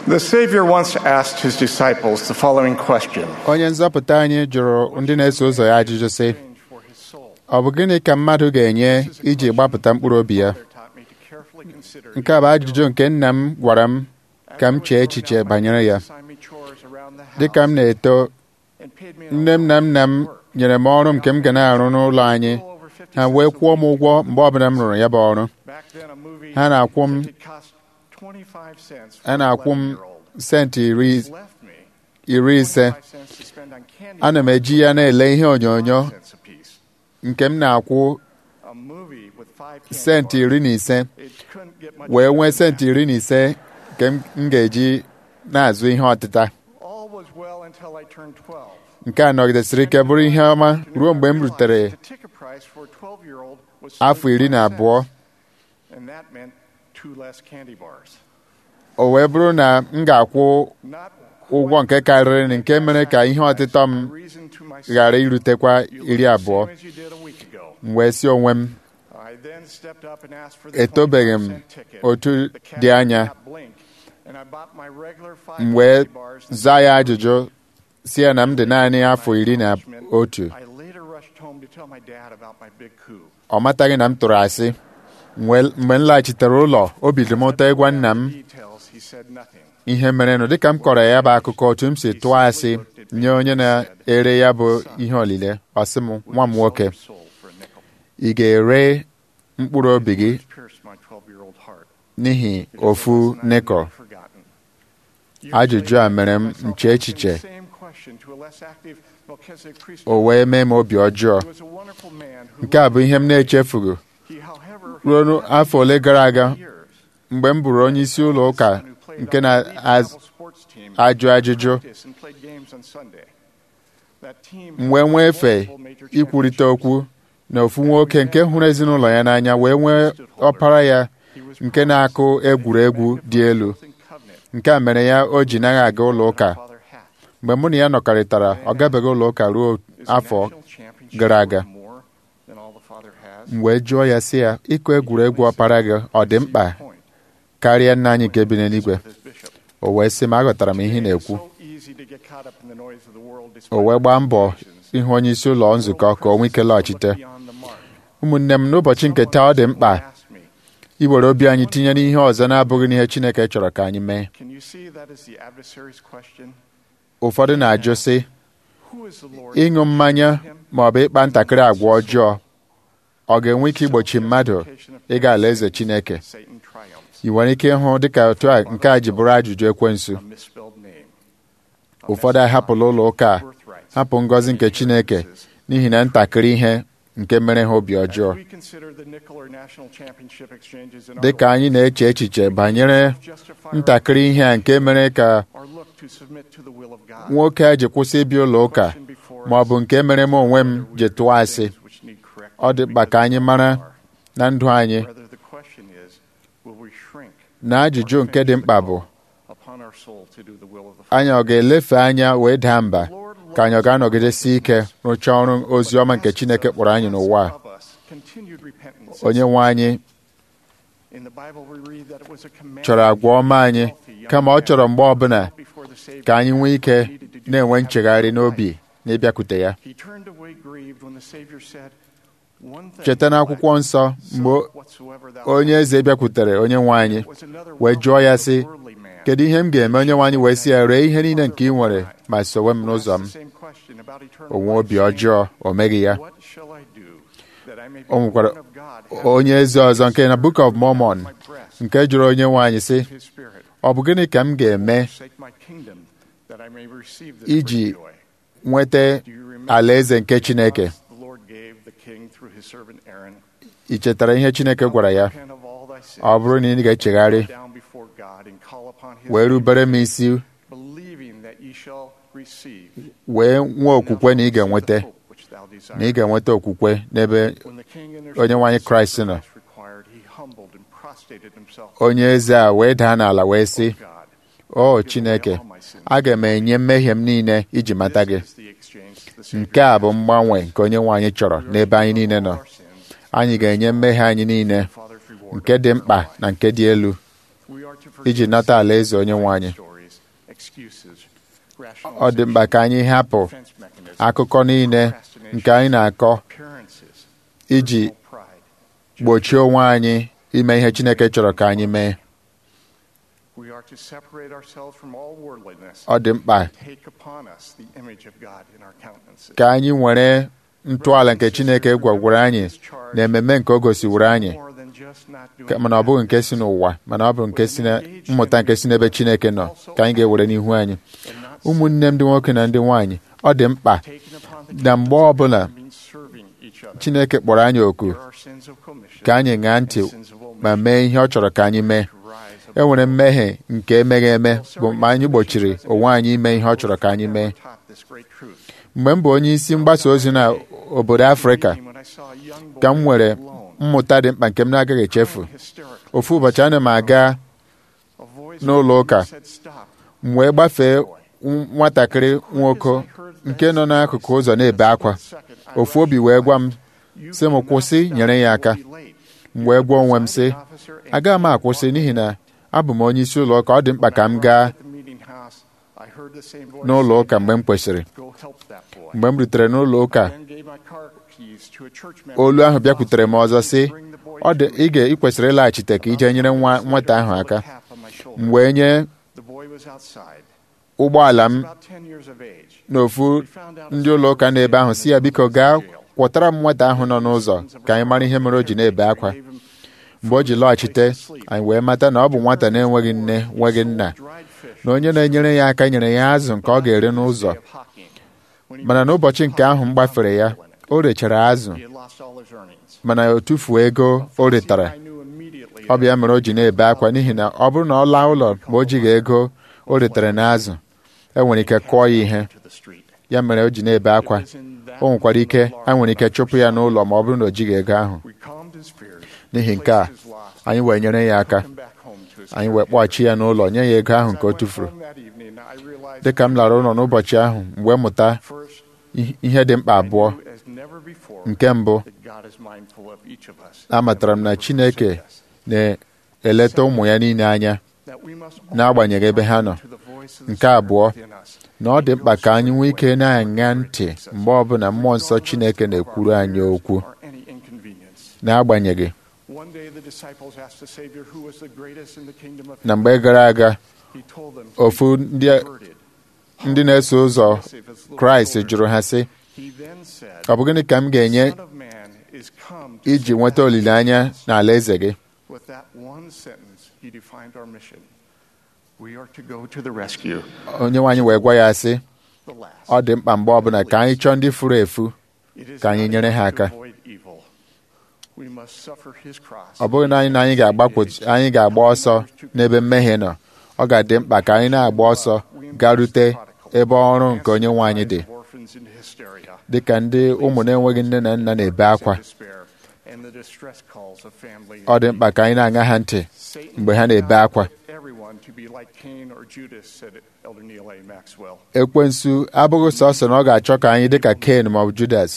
The Savior once asked his disciples the following question onye nzọpụta anyị jụrụ ndị na-eso ụzọ ya ajụjụ sị for his soul. ọ bụ gịnị ka mmadụ ga-enye iji gbapụta mkpụrụ obi ya Father taught me to carefully consider nke a bụ ajụjụ nke nna m gwara m ka m chee echiche banyere ya dịka m na-eto nne m na nna m nyere m ọrụ nke m ga na-arụ n'ụlọ anyị ha wee kwụọ m ụgwọ mgbe ọbụla m rụrụ ya bụ ọrụ ha na-akwụ m ha na-akwụ m senti iri iri ise ana m eji ya na-ele ihe onyonyo nke m na-akwụ senti iri na ise wee nwee senti iri na ise nke m m ga-eji na-azụ ihe ọtịta All was well until I turned 12. nke a nọgidesịrị ike bụrụ ihe ọma ruo mgbe m rutere The ticket price for a 12-year-old was afọ iri na 75 abụọ cents, and that meant two less candy bars. o wee bụrụ na m ga-akwụ Not ụgwọ nke karịrị nke mere ka ihe ọtịtọ m reason to myself. ghara irutekwa You iri look the abụọ same as you did a week ago. m wee si onwe m I then stepped up and asked for the etobeghị m 25 cent ticket. otu The dị cashier anya did not blink, and I bought my regular five m wee candy bars and zaa ya ajụjụ si ya na m dị naanị afọ iri na otu I later rushed home to tell my dad about my big coup. ọ mataghị na m tụrụ asị M wee- mgbe m laghachitere ụlọ obi dị m ụtọ ịgwa nna m Details, he said nothing. ihe merenụ dịka m kọrọ ya bụ akụkọ otu m si tụọ asị nye onye na-ere ya bụ ihe olile ọ sị m nwa m nwoke Sold soul for a nickel. ị ga-ere mkpụrụ obi gị It pierced my 12-year-old heart. n'ihi It is a ofu lesson I've nekọ never forgotten. Years Ajụjụ a later, mere m I found nche myself echiche. asking the same question to a less active Melchizedek priest. o wee mee m obi ọjọọ He was a wonderful man who nke a bụ ihe m na-echefughị he, however, ruo nu- afọ ole gara aga years, mgbe m bụrụ onye isi ụlọ ụka son who played nke on the lead na-ajụ travel sports team, ajụjụ practiced and played games on Sunday. That team m wee nwee efe multiple major ikwurịta championships. okwu na ofu nwoke nke hụrụ ezinụlọ ya n'anya wee nwee ọpara ya He was nke na-akụ egwuregwu dị elu in covenant nke a mere ya o ji naghị aga ụlọ ụka Father had. mgbe mụ na ya nọkarịtara ọ gabeghị ụlọ ụka ruo Is a afọ national championship gara aga. worth more than all the Father has? m wee jụọ ya sị ya ịkụ egwuregwu ọpara gị ọ dị mkpa Point karịa nna anyị nke bi n'eluigwe with his bishop. o wee sị m aghọtara m ihe ị na-ekwu So easy to get caught up in the noise of the world despite o wee gbaa mbọ limitations. ịhụ onye isi ụlọ nzukọ ka o nwee ike lọghachite Beyond the mark. ụmụnne m n'ụbọchị nke taa ọ dị mkpa Ask me, iwere obi anyị tinye n'ihe ọzọ na-abụghị n'ihe Chineke chọrọ ka anyị mee Can you see that is the adversary's question? ụfọdụ na-ajụ sị Who is the Lord? ịṅụ mmanya ma ọ bụ ịkpa ntakịrị agwa ọjọọ ọ ga-enwe ike igbochi mmadụ ịga alaeze Chineke Satan triumphs. ị nwere ike ịhụ dịka otu a nke a ji bụrụ ajụjụ ekwensu A misspelled name. A ụfọdụ ahapụla ụlọ ụka a, birthrights. hapụ ngọzi nke Chineke n'ihi na ntakịrị ihe nke mere ha obi ọjọọ As we consider the nickel or national championship exchanges in our dịka anyị na-eche echiche banyere lives, justify our ntakịrị ihe a nke mere ka or look to submit to the will of God. nwoke a ji kwụsị ịbịa ụlọ ụka Question before ma ọ us, bụ nke mere m onwe m ji tụọ asị things which need correcting ọ dị mkpa ka anyị because mara we are. na ndụ anyị Rather, the question is, will we shrink na ajụjụ nke dị mkpa bụ upon our soul to do the will of the Father? anyị ọ ga-elefe anya wee daa mba ka anyị ọ ga-anọgidesi ike rụchaa ọrụ ozi ọma nke Chineke kpọrọ anyị n'ụwa a. Of us, continued repentance. onye nwe anyị In the Bible, we read that it was a command chọrọ agwa ọma anyị kama ọ chọrọ mgbe ọbụla before the Savior ka anyị nwee ike needed to do na-enwe have nchegharị a n'obi na ịbịakwute ya He turned away grieved when the Savior said, One thing cheta n'akwụkwọ nsọ mgbe onye eze bịakwutere onye nwe anyị wee jụọ ya sị kedu ihe m ga-eme onye nwe anyị wee sị ya ree ihe niile nke ị nwere ma sowe m n'ụzọ m o nwee obi ọjọọ o meghị ya o nwekwara onye eze ọzọ nke na Book of Mormon nke jụrụ onye nwe anyị sị ọ bụ gịnị ka m ga-eme iji nweta alaeze nke Chineke ị chetara ihe Chineke gwara ya ọ bụrụ na ị ga-echegharị wee rubere m isi wee nwee okwukwe na ị ga-enweta na ị ga-enweta okwukwe n'ebe onye nwe anyị Kraịst nọ onye eze a wee daa n'ala wee sị o Chineke aga m enye mmehie m niile iji mata gị nke a bụ mgbanwe nke onye nwe anyị chọrọ n'ebe anyị niile nọ anyị ga-enye mmehie anyị niile nke dị mkpa na nke dị elu iji nata alaeze onye nwe anyị ọ dị mkpa ka anyị hapụ akụkọ niile nke anyị na-akọ iji gbochie onwe anyị ime ihe Chineke chọrọ ka anyị mee ọ dị mkpa ka anyị nwere ntọala nke Chineke gwagwara anyị na ememe nke o gosiworo anyị mana ọ bụghị nke si n'ụwa mana ọ bụ nke si na mmụta nke si n'ebe Chineke nọ ka anyị ga-ewere n'ihu anyị ụmụnne m ndị nwoke na ndị nwaanyị ọ dị mkpa na mgbe ọbụla Chineke kpọrọ anyị oku ka anyị ṅaa ntị ma mee ihe ọ chọrọ ka anyị mee e nwere mmehie nke emeghị eme bụ mgbe anyị gbochiri onwe anyị ime ihe ọ chọrọ ka anyị mee mgbe m bụ onye isi mgbasa ozi na obodo Afrịka ka m nwere mmụta dị mkpa nke m na-agaghị echefu ofu ụbọchị ana m aga n'ụlọ ụka m wee gbafee nwatakịrị nwoke nke nọ n'akụkụ ụzọ na-ebe akwa ofu obi wee gwa m sị m kwụsị nyere ya aka m wee gwa onwe m sị agaghị m akwụsị n'ihi na abụ m onye isi ụlọ ụka ọ dị mkpa ka m gaa n'ụlọ ụka mgbe m kwesịrị mgbe m rutere n'ụlọ ụka olu ahụ bịakwutere m ọzọ sị ọ dị ị ga ị kwesịrị ịlaghachite ka ije nyere nwa nwata ahụ aka m wee nye ụgbọala m n'ofu ndị ụlọ ụka n'ebe ahụ si ya biko gaa kwọtara m nwata ahụ nọ n'ụzọ ka anyị mara ihe mere o ji na-ebe akwa mgbe o ji lọghachite anyị wee mata na ọ bụ nwata na-enweghị nne nweghị nna na onye na-enyere ya aka nyere ya azụ nke ọ ga-ere n'ụzọ mana n'ụbọchị nke ahụ m gbafere ya o rechara azụ mana o tufuo ego o retara ọ bịa mere o ji na-ebe akwa n'ihi na ọ bụrụ na ọ laa ụlọ ma o jighị ego o retara n'azụ e nwere ike kụọ ya ihe ya mere o ji na-ebe akwa o nwekwara ike a nwere ike chụpụ ya n'ụlọ ma ọ bụrụ na o jighị ego ahụ n'ihi nke a anyị wee nyere ya aka anyị wee kpọghachi ya n'ụlọ nye ya ego ahụ nke o tufuru dịka m lara ụlọ n'ụbọchị ahụ mgbe mụta ihe dị mkpa abụọ nke mbụ amatara m na Chineke na-eleta ụmụ ya niile anya n'agbanyeghị ebe ha nọ nke abụọ na ọ dị mkpa ka anyị nwee ike na-aṅa ntị mgbe ọbụla mmụọ nsọ Chineke na-ekwuru anyị okwu n'agbanyeghị na mgbe gara aga ofu ndị na-eso ụzọ Kraịst jụrụ ha sị ọ bụ gịnị ka m ga-enye iji nweta olileanya n'ala eze gị onye nwaanyị wee gwa ya sị ọ dị mkpa mgbe ọbụla ka anyị chọọ ndị furu efu ka anyị nyere ha aka ọ bụghị na anyị na anyị anyị ga-agba ọsọ n'ebe mmehie nọ ọ ga-adị mkpa ka anyị na-agba ọsọ garute ebe ọrụ nke onye nwe anyị dị dị ka ndị ụmụ na-enweghị nne na nna na-ebe akwa ọ dị mkpa ka anyị na-aṅa ha ntị mgbe ha na-ebe akwa ekwensu abụghị sọsọ na ọ ga-achọ ka anyị dị ka Ken ma ọ bụ Judas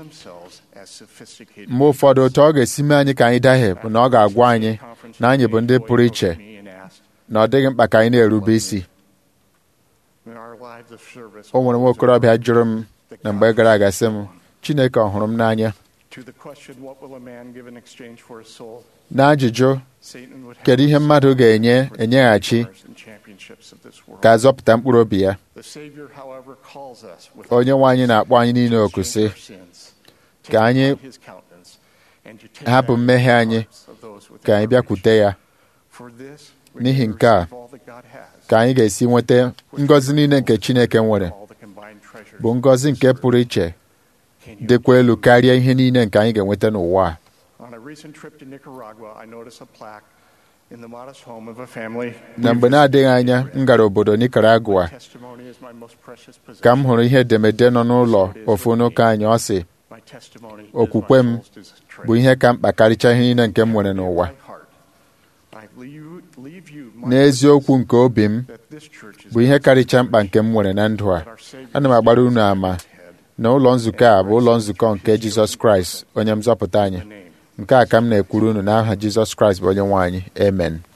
mgbe ụfọdụ otu ọ ga-esi mee anyị ka anyị dahie bụ na ọ ga-agwa anyị na anyị bụ ndị pụrụ iche na ọ dịghị mkpa ka anyị na-erube isi o nwere nwa okorobịa jụrụ m na mgbe gara aga sị m Chineke ọ hụrụ m n'anya n'ajụjụ kedu ihe mmadụ ga-enye enyeghachi ka azọpụta mkpụrụ obi ya onye nwe anyị na-akpọ anyị niile oku sị ka anyị hapụ mmehie anyị ka anyị bịakwute ya n'ihi nke a ka anyị ga-esi nweta ngọzi niile nke Chineke nwere bụ ngọzi nke pụrụ iche dịkwa elu karịa ihe niile nke anyị ga-enweta n'ụwa a na mgbe na-adịghị anya m gara obodo Nicaragua ka m hụrụ ihe edemede nọ n'ụlọ ofu n'ụka anyị ọ sị okwukwe m bụ ihe ka mkpa karịcha ihe niile nke m nwere n'ụwa n'eziokwu nke obi m bụ ihe karịcha mkpa nke m nwere na ndụ a ana m agbara unu ama na ụlọ nzukọ a bụ ụlọ nzukọ nke Jizọs Kraịst onye nzọpụta anyị nke a ka m na-ekwuru unu n'aha Jizọs Kraịst bụ onye nwe anyị amen